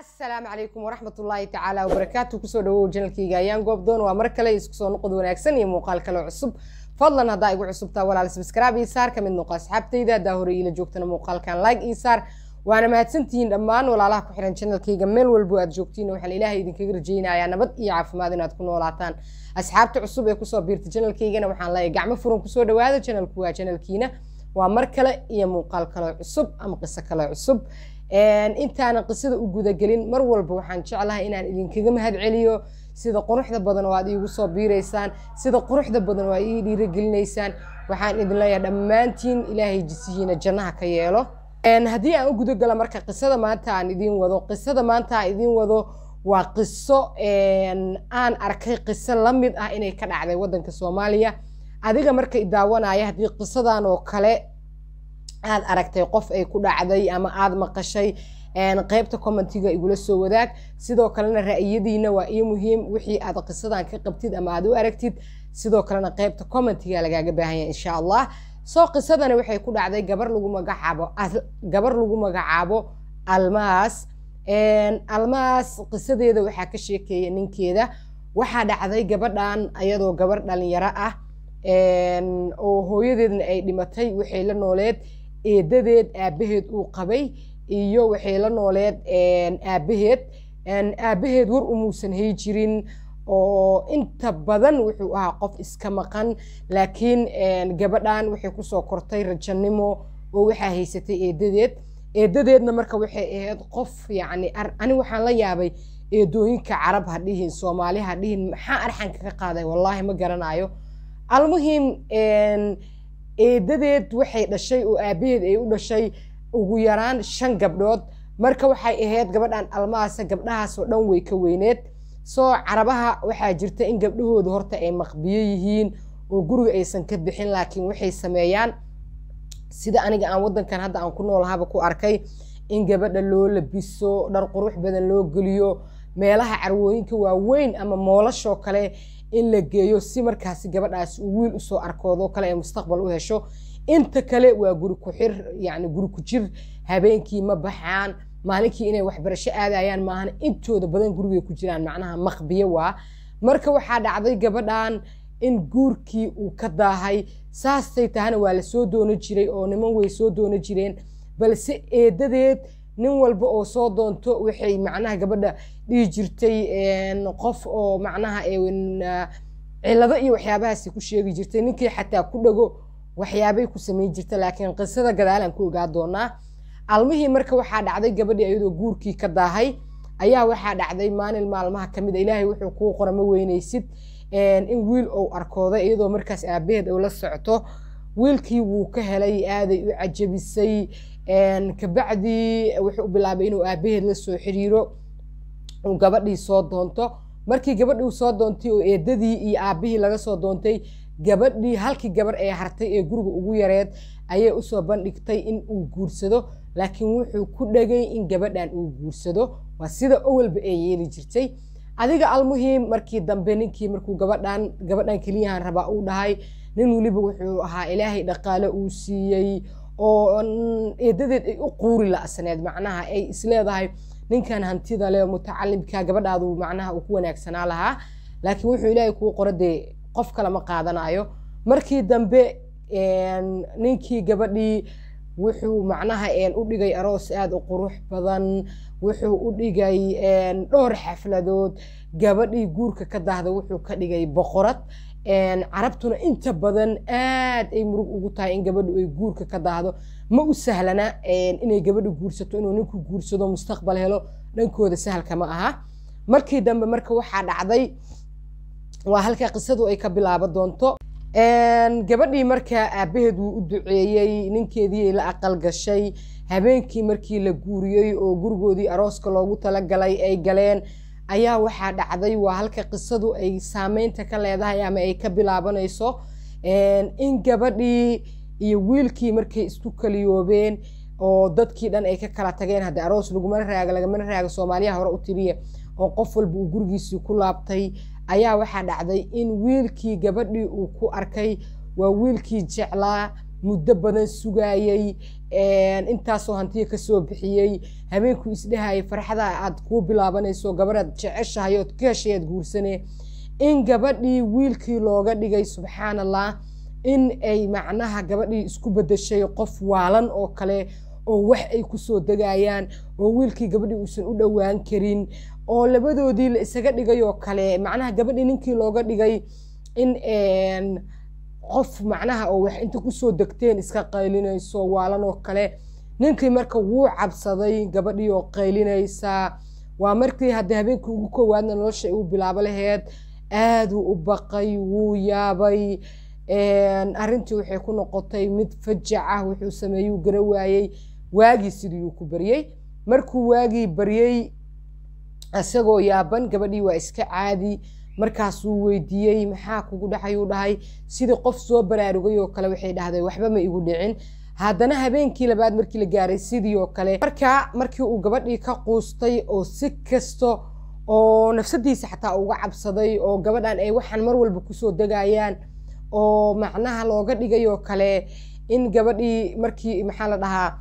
asalaamu calaykum waraxmat ullaahi tacaala wabarakaatu kusoo dhawow janalkayga ayaan goobdoon waa mar kale isku soo noqod wanaagsan iyo muuqaal kale cusub fadlan haddaa igu cusubtaa walaal sabskraib ii saar kamid noqo asxaabtayda haddaa hore iila joogtana muuqaalkan like ii saar waana mahadsantihiin dhammaan walaalaha ku xihan janalkayga meel walbo aad joogtiin waxaan ilaahay idinkaga rajaynayaa nabad iyo caafimaad inaad ku noolaataan asxaabta cusub ee kusoo biirta janalkaygana waxaan leeyahay gacmo furan kusoo dhawaada janalku waa janalkiina waa mar kale iyo muuqaal kale cusub ama qiso kale cusub intaanan qisada u gudagelin mar walba waxaan jeclahay inaan idinkaga mahad celiyo sida quruxda badan oo aad iigu soo biiraysaan sida quruxda badan oo aad ii dhiiragelinaysaan waxaan idin leeyahay dhammaantiin ilaahay jisihiina jannaha ka yeelo haddii aan u gudagala marka qisada maanta aan idiin wado qisada maanta aan idiin wado waa qiso aan arkay qiso la mid ah inay ka dhacday waddanka soomaaliya adiga marka i daawanaya haddii qisadan oo kale aad aragtay qof ay ku dhacday ama aad maqashay qaybta commentiga igula soo wadaag sidoo kalena ra'yadiina waa ii muhiim wixii aad qisadan ka qabtid ama aad u aragtid sidoo kalena qaybta commentiga lagaaga baahanya insha allah soo qisadani waxay ku dhacday gabar lagu magacaabo gabar lagu magacaabo almaas almaas qisadeeda waxaa ka sheekeeya ninkeeda waxaa dhacday gabadhan ayadoo gabar dhalinyaro ah oo hooyadeedna ay dhimatay waxay la nooleed eedadeed aabaheed uu qabay iyo waxay la nooleed aabaheed aabaheed war umuusan hay jirin oo inta badan wuxuu ahaa qof iska maqan laakiin gabadhan waxay kusoo kortay rajanimo oo waxaa haysatay eedadeed eedadeedna marka waxay ahayd qof yacni ani waxaan la yaabay eedooyinka carab ha dhihin soomaali ha dhihin maxaa arxanka ka qaaday wallaahi ma garanayo almuhim eedadeed waxay dhashay oo aabaheed ay u dhashay ugu yaraan shan gabdhood marka waxay ahayd gabadhan almaasa gabdhahaasoo dhan way ka weyneed soo carabaha waxaa jirta in gabdhahooda horta ay maqbiyo yihiin oo guriga aysan ka bixin laakiin waxay sameeyaan sida aniga aan waddankan hadda aan ku noolahaba ku arkay in gabadha loo labiso dhar qurux badan loo geliyo meelaha carwooyinka waaweyn ama moolashoo kale in la geeyo si markaasi gabadhaasi uu wiil usoo arkoodo kale ay mustaqbal u hesho inta kale waa guri ku xir yacni guri ku jir habeenkii ma baxaan maalinkii inay waxbarasho aadayaan maahan intooda badan gurigay ku jiraan macnaha maqbiyo waa marka waxaa dhacday gabadhan in guurkii uu ka daahay saastay tahana waa la soo doono jiray oo niman way soo doono jireen balse eedadeed nin walba oo soo doonto waxay macnaha gabadha dhihi jirtay qof oo macnaha cilado iyo waxyaabahaasi ku sheegi jirtay ninkii xataa ku dhago waxyaabay ku samayn jirta laakiin qisada gadaalaan ku ogaa doonaa almihii marka waxaa dhacday gabadhii ayadoo guurkii ka daahay ayaa waxaa dhacday maalin maalmaha ka mid a ilaahay wuxuu kuu qora ma weynaysid in wiil ou arkooda iyadoo markaas aabaheed ou la socto wiilkii wuu ka helay aaday u cajabisay kabacdii wuxuu bilaabay inuu aabaheed la soo xiriiro uu gabadhii soo doonto markii gabadhii soo doontay oo eedadii iyo aabihii laga soo doontay gabadhii halkii gabar ee hartay ee guriga ugu yareed ayay usoo bandhigtay in uu guursado laakiin wuxuu ku dhagay in gabadhan uu guursado waa sida owalba ee yeeli jirtay adiga almuhiim markii dambe ninkii markuu gabadhan gabadhan keliyahan rabaa uu dhahay nin weliba wuxuu ahaa ilaahay dhaqaale uu siiyey oo eedadeed ay u quuri la'saneed macnaha ay isleedahay ninkan hantida leh mutacalimka gabadhaadu macnaha uu ku wanaagsanaa lahaa laakiin wuxuu ilaahay kuu qoro dee qof kale ma qaadanayo markii dambe ninkii gabadhii wuxuu macnaha u dhigay aroos aada u qurux badan wuxuu u dhigay dhowr xafladood gabadhii guurka ka dahda wuxuu ka dhigay boqorad carabtuna inta badan aad ay murug ugu tahay in gabadhu ay guurka ka daahdo ma u sahlana inay gabadhu guursato inuu ninku guursado mustaqbal helo dhankooda sahalka ma aha markii dambe marka waxaa dhacday waa halka qisadu ay ka bilaabo doonto gabadhii markaa aabaheed wuu u duceeyey ninkeedii ay la aqal gashay habeenkii markii la guuriyey oo gurigoodii arooska loogu talagalay ay galeen ayaa waxaa dhacday waa halka qisadu ay saameynta ka leedahay ama ay ka bilaabanayso in gabadhii iyo wiilkii markay isku kaliyoobeen oo dadkii dhan ay ka kala tageen haddii aroos lagumana raaga lagamana raaga soomaaliyaha hore u tiriya oo qof walba uu gurigiisii ku laabtay ayaa waxaa dhacday in wiilkii gabadhii uu ku arkay waa wiilkii jeclaa muddo badan sugayey intaasoo hantiya kasoo bixiyey habeenkuu isdhahayay farxada aad kuu bilaabanayso gabaraad jeceshahay ood ka heshay aad guursane in gabadhii wiilkii looga dhigay subxaan allah in ay macnaha gabadhii isku bedeshay qof waalan oo kale oo wax ay kusoo degayaan oo wiilkii gabadhii uusan u dhowaan karin oo labadoodii la isaga dhigay oo kale macnaha gabadhii ninkii looga dhigay in qof macnaha oo wax inta kusoo degteen iska qaylinayso waalan oo kale ninkii marka wuu cabsaday gabadhii oo qaylinaysa waa markii haddii habeenkii ugu koowaadna nolosha ay u bilaabo laheyd aaduu u baqay wuu yaabay arrintii waxay ku noqotay mid fajac ah wuxuu sameeyuu gara waayey waagii sidiiyuu ku baryey markuu waagii baryey isagoo yaaban gabadhii waa iska caadi markaasuu weydiiyey maxaa kugu dhacayuu dhahay sidii qof soo baraarugay oo kale waxay dhahday waxba ma igu dhicin haddana habeenkii labaad markii la gaaray sidii oo kale markaa markii uu gabadhii ka quustay oo si kasto oo nafsadiisa xataa uga cabsaday oo gabadhan ay waxaan mar walba kusoo degayaan oo macnaha looga dhigay oo kale in gabadhii markii maxaa la dhahaa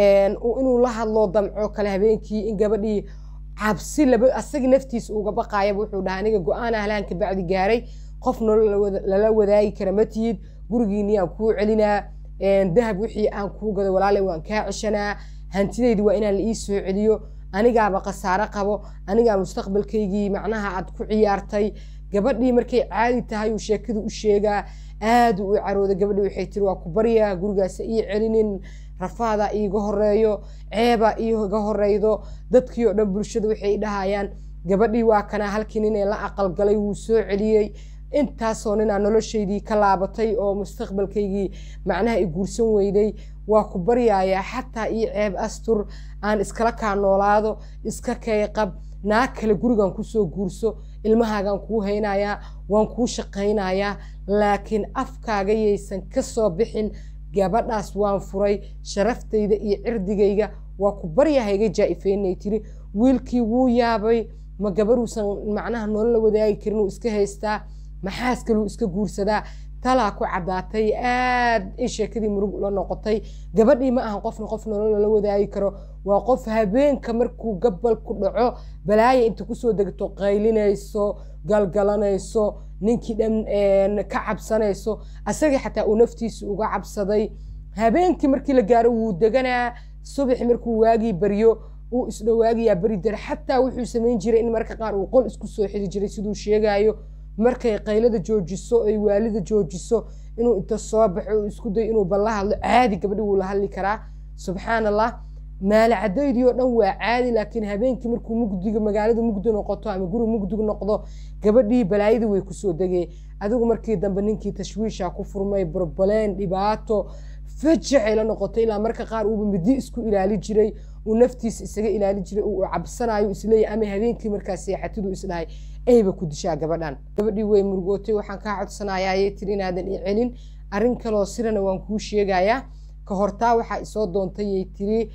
inuu la hadlo damco kale habeenkii in gabadhii cabsi laba asagii naftiisa uga baqaayaba wuxuu dhahaa aniga go-aan ahlaanka bacdi gaaray qof nolol lala wadaagi kara ma tihid gurigiinii aan kuu celinaa dahab wixii aan kuu gado walaale waan kaa ceshanaa hantidaydi waa inaan la ii soo celiyo anigaaba khasaare qabo anigaa mustaqbalkaygii macnaha aad ku ciyaartay gabadhii markay caadi tahay uu sheekadu u sheegaa aad u carooda gabadhii waxay tiri waa ku baryaa gurigaasa ii celinin rafaada iiga horeeyo ceeba iiga horeydo dadkii oo dhan bulshada waxay dhahayaan gabadhii waa kana halkii nin ee la aqalgalay wuu soo celiyey intaasoo ninaa noloshaydii ka laabatay oo mustaqbalkaygii macnaha i guursan weyday waa ku baryayaa xataa io ceeb astur aan iskala kaa noolaado iska kayqab naag kale gurigan kusoo guurso ilmahaagaan kuu haynayaa waan kuu shaqaynayaa laakiin afkaaga yaysan ka soo bixin gabadhaas waan furay sharaftayda iyo cirdigayga waa ku baryahayga jaa-ifeynay tiri wiilkii wuu yaabay ma gabaruusan macnaha nolol la wadaagi karin uu iska haystaa maxaas kaluu iska guursadaa talaa ku caddaatay aad ay sheekadii murug la noqotay gabadhii ma ahan qofna qof nolol lala wadaagi karo waa qof habeenka markuu gabal ku dhaco balaaya inta kusoo degto qaylinayso galgalanayso ninkii dhan ka cabsanayso asagii xataa uu naftiisa uga cabsaday habeenkii markii la gaaro wuu deganaa subaxi markuu waagii baryo uu isdhowaagiyaa beri dare xataa wuxuu samayn jiray in marka qaar uu qol isku soo xiri jiray siduu sheegayo markay qaylada joojiso ay waalida joojiso inuu inta soo baxo uu isku dayo inuu balla hadlo caadi gabadhi wuu la hadli karaa subxaan allah maalacadaydii oo dhan waa caadi laakiin habeenkii markuu mugdiga magaalada mugdi noqoto ama guri mugdig noqdo gabadhii balaayadii way kusoo degee adigu markii dambe ninkii tashwiisha ku furmay barbaleen dhibaato fajacay la noqotay ilaa marka qaar uuba midi isku ilaali jiray uu naftiisa isaga ilaali jiray uu cabsanayo isleeyahy ama habeenkii markaa seexatiduu isdhahay ayba ku dishaa gabadhan gabadhii way murugootay waxaan kaa codsanayaa ayay tiri inaadan i celin arrin kaloo sirana waan kuu sheegayaa ka hortaa waxaa isoo doontayay tiri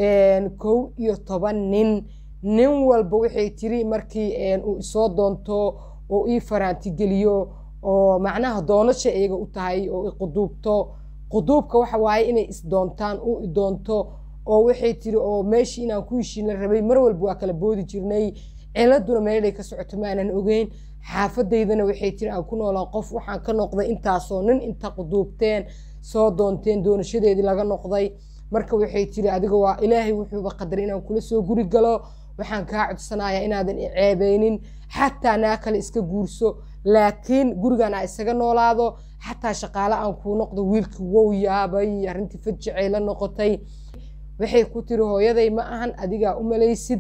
kow iyo toban nin nin walba waxay tiri markii uu isoo doonto oo ii faraantigeliyo oo macnaha doonasha iyaga u tahay oo i quduubto quduubka waxa waaye inay isdoontaan u idoonto oo waxay tiri oo meeshii inaan ku heshiina rabay mar walba waa kala boodi jirnay ciladuna meelay ka socoto maanan ogeyn xaafadaydana waxay tiri aan ku noolaa qof waxaan ka noqday intaasoo nin inta quduubteen soo doonteen doonashadeedii laga noqday marka waxay tiri adiga waa ilaahay wuxuuba qadaray inaan kula soo guri galo waxaan kaa codsanayaa inaadan i ceebeynin xataa naa kale iska guurso laakiin gurigan aa isaga noolaado xataa shaqaale aan kuu noqdo wiilkii wow yaabay arrintii fajacay la noqotay waxay ku tiri hooyaday ma ahan adigaa u malaysid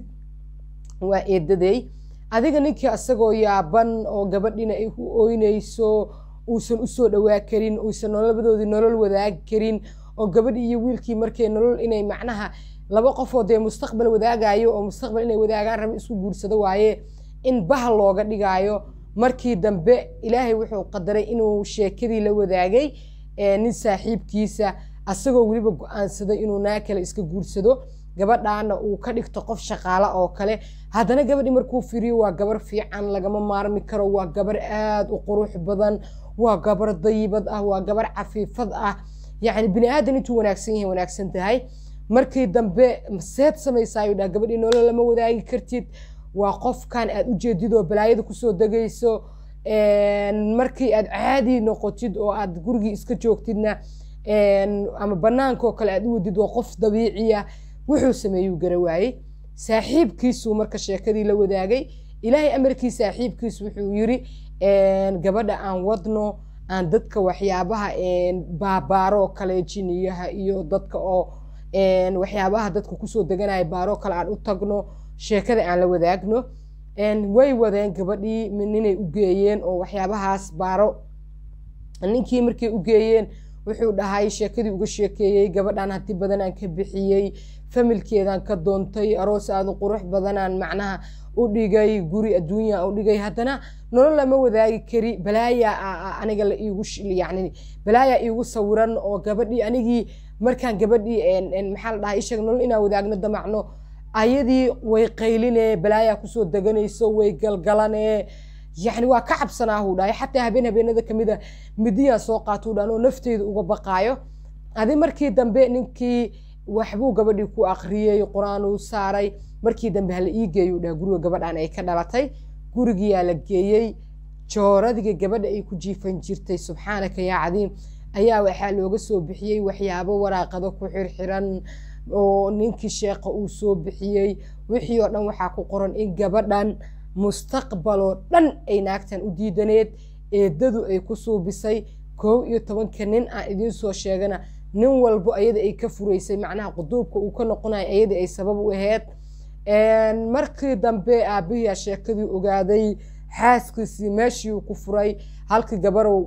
waa eedaday adiga ninkii asagoo yaaban oo gabadhiina ay u ooynayso uusan usoo dhawaa karin uusan nololabadoodii nolol wadaagi karin oo gabadhii iyo wiilkii markay nolol inay macnaha laba qofoo dee mustaqbal wadaagayo oo mustaqbal inay wadaagaan raba isku guursado waaye in bahal looga dhigaayo markii dambe ilaahay wuxuu qadaray inuu sheekadii la wadaagay nin saaxiibkiisa asagoo weliba go-aansaday inuu naa kale iska guursado gabadhaana uu ka dhigto qof shaqaala oo kale haddana gabadhii markuu firiyo waa gabar fiican lagama maarmi karo waa gabar aad u qurux badan waa gabar dayibad ah waa gabar cafiifad ah yacni bini aadan intuu wanaagsan yahay wanaagsan tahay markii dambe seed samaysaayuu dhaha gabadhii nolol lama wadaagi kartid waa qofkan aad u jeedid oo balaayada kusoo degayso markii aad caadi noqotid oo aad gurigii iska joogtidna ama banaanka oo kale aad u wadid waa qof dabiiciya wuxuu sameeyuu gara waayey saaxiibkiisuu marka sheekadii la wadaagay ilaahay amarkii saaxiibkiis wuxuu yiri gabadha aan wadno aan dadka waxyaabaha baabaaro kale jiniyaha iyo dadka oo waxyaabaha dadka kusoo deganaya baaro kale aan u tagno sheekada aan la wadaagno way wadeen gabadhii ninay u geeyeen oo waxyaabahaas baaro ninkii markay u geeyeen wuxuu dhahay sheekadii uga sheekeeyey gabadhan hanti badanaan ka bixiyey familkeedaan ka doontay aroos aada qurux badanaan macnaha u dhigay guri adduunya u dhigay haddana nolol lama wadaagi kari balaaya aniga la iigu yani balaaya iigu sawiran oo gabadhii anigii markaan gabadhii maxaa la dhahay isheeg nolol inaan wadaagno damacno ayadii way qayline balaaya kusoo deganayso way galgalane yani waa ka cabsanaahu dhahay xataa habeen habeenada kamida midiyaan soo qaatuu dhan oo nafteyda uga baqaayo adi markii dambe ninkii waxbuu gabadhii ku akriyey qur-aan uu saaray markii dambe hala ii geeyu dhaha guriga gabadhan ay ka dhalatay gurigiyaa la geeyey jooradiga gabadha ay ku jiifan jirtay subxaanaka yaa cadiim ayaa waxaa looga soo bixiyey waxyaabo waraaqado ku xirxiran oo ninkii sheekha uu soo bixiyey wixii oo dhan waxaa ku qoran in gabadhan mustaqbaloo dhan ay naagtan u diidaneed eedadu ay ku suubisay koow iyo tobanka nin aan idiin soo sheegana nin walbo ayada ay ka furaysay macnaha quduubka uu ka noqonayo ayadii ay sabab u aheyd markii dambe aabihiyaa sheekadii ogaaday xaaskiisii meeshii uu ku furay halkii gabarow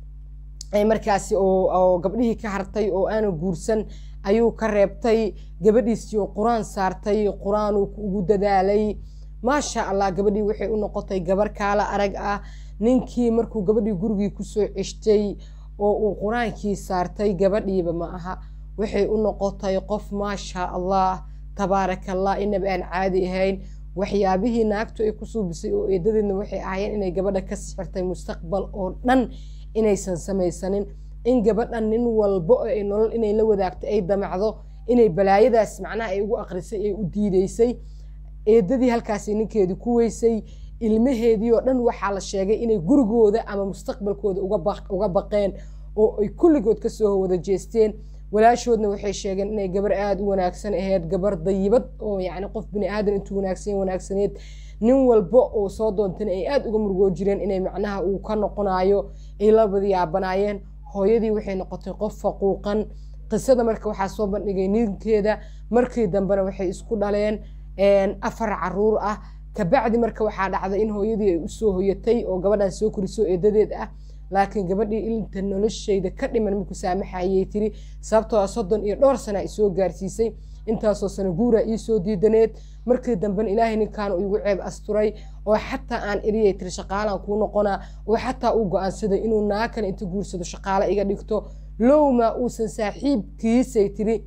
markaasi oo gabdhihii ka hartay oo aana guursan ayuu ka reebtay gabadhiisii oo qur-aan saartay qur-aanuu ugu dadaalay maasha allah gabadhii waxay u noqotay gabar kaala arag ah ninkii markuu gabadhii gurigii kusoo ceshtay oo uu qur-aankii saartay gabadhiiba ma aha waxay u noqotay qof maasha allah tabaaraka allah inaba aan caadi ahayn waxyaabihii naagtu ay ku suubisay oo eedadeedna waxay ahaayeen inay gabadha ka sixirtay mustaqbal oo dhan inaysan samaysanin in gabadhan nin walbo ay nolol inay la wadaagto ay damacdo inay balaayadaas macnaha ay ugu aqrisay ay u diidaysay eedadii halkaasi ninkeedii ku weysay ilmaheedii oo dhan waxaa la sheegay inay gurigooda ama mustaqbalkooda uga baqeen oo ay kulligood kasoo wada jeesteen walaashoodna waxay sheegeen inay gabar aada u wanaagsan ahayd gabar dayibad oo yacni qof bini aadan intuu wanaagsan wanaagsaneed nin walba oo soo doontana ay aada uga murugoo jireen inay macnaha uu ka noqonayo ay labada yaabanaayeen hooyadii waxay noqotay qof faquuqan qisada marka waxaa soo bandhigay ninkeeda markii dambena waxay isku dhaleen afar caruur ah kabacdi marka waxaa dhacday in hooyadii ay usoo hoyatay oo gabadhan soo koriso eedadeed ah laakiin gabadhii inta noloshayda ka dhiman marku saamaxayay tiri sababtoo ah soddon iyo dhowr sana ay soo gaarsiisay intaasoo sana guura iisoo diidaneed markii dambena ilaahay ninkaan igu ceeb asturay oo xataa aan eriyay tiri shaqaalaan kuu noqonaa oo xataa uu go-aansaday inuu naakan inta guursado shaqaale iga dhigto lowma uusan saaxiibkiisay tiri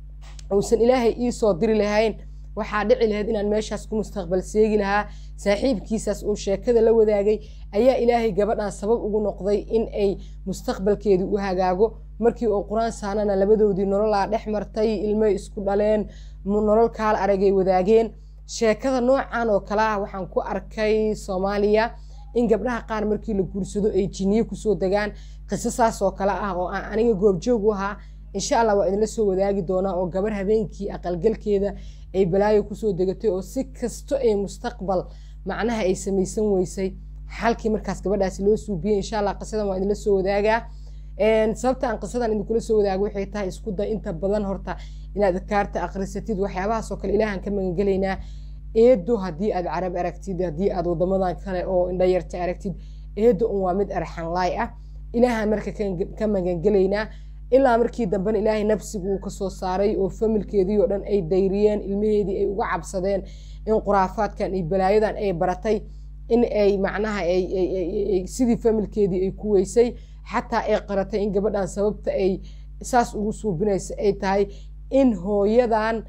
uusan ilaahay iisoo diri lahayn waxaa dhici lahayd inaan meeshaas ku mustaqbal seegi lahaa saaxiibkiisaas uu sheekada la wadaagay ayaa ilaahay gabadhan sabab ugu noqday in ay mustaqbalkeedii u hagaago markii oo qur-aan saanana labadoodii nololaa dhex martay ilmay isku dhaleen nolol kaala aragay wadaageen sheekada noocan oo kale ah waxaan ku arkay soomaaliya in gabdhaha qaar markii la guursado ay jiniye kusoo degaan qiso saas oo kale ah oo aan aniga goobjoog u ahaa insha allah waa idinla soo wadaagi doonaa oo gabar habeenkii aqalgalkeeda ay balaayo kusoo degatay oo si kasto ay mustaqbal macnaha ay samaysan weysay xalkii markaas gabadhaasi loo suubiyey insha allah qisadan waa idinla soo wadaagaa sababta aan qisadan idinkula soo wadaago waxay tahay isku day inta badan horta inaad adkaarta akhrisatid waxyaabahaasoo kale ilaahan ka magangelaynaa eedo haddii aad carab aragtid haddii aad wadamadan kale oo indhayarta aragtid eedo un waa mid arxanlaay ah ilaahan marka ka magangelaynaa ilaa markii dambena ilaahay nafsigu uu kasoo saaray oo familkeedii oo dhan ay dayriyeen ilmaheedii ay uga cabsadeen in quraafaadkan iyo balaayadan ay baratay in ay macnaha sidii familkeedii ay ku weysay xataa ay qaratay in gabadhan sababta ay saas ugu suubinaysa ay tahay in hooyadan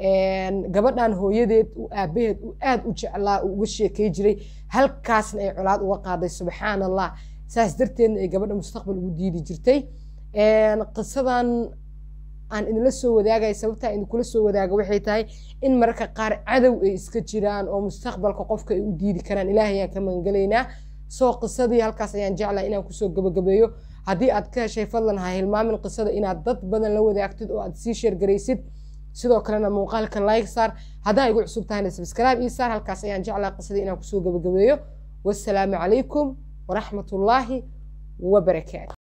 gabadhan hooyadeed uu aabaheed uu aada u jeclaa uu uga sheekay jiray halkaasna ay colaad uga qaaday subxaan allah saas darteedna ay gabadha mustaqbal ugu diidi jirtay qisadan aan idinla soo wadaagaya sababtaa idinkula soo wadaaga waxay tahay in mararka qaar cadow ay iska jiraan oo mustaqbalka qofka ay u diidi karaan ilaahay ayaan ka magangelaynaa soo qisadii halkaas ayaan jeclaa inaan kusoo gabagabeeyo haddii aad ka heshay fadlan ha hilmaamin qisada inaad dad badan la wadaagtid oo aad sii sheergaraysid sidoo kalena muuqaalka like saar haddaa igu cusub tahayna subscribe ii saar halkaas ayaan jeclaa qisadii inaan kusoo gabagabeeyo wassalaamu calaykum waraxmatullaahi wabarakaatu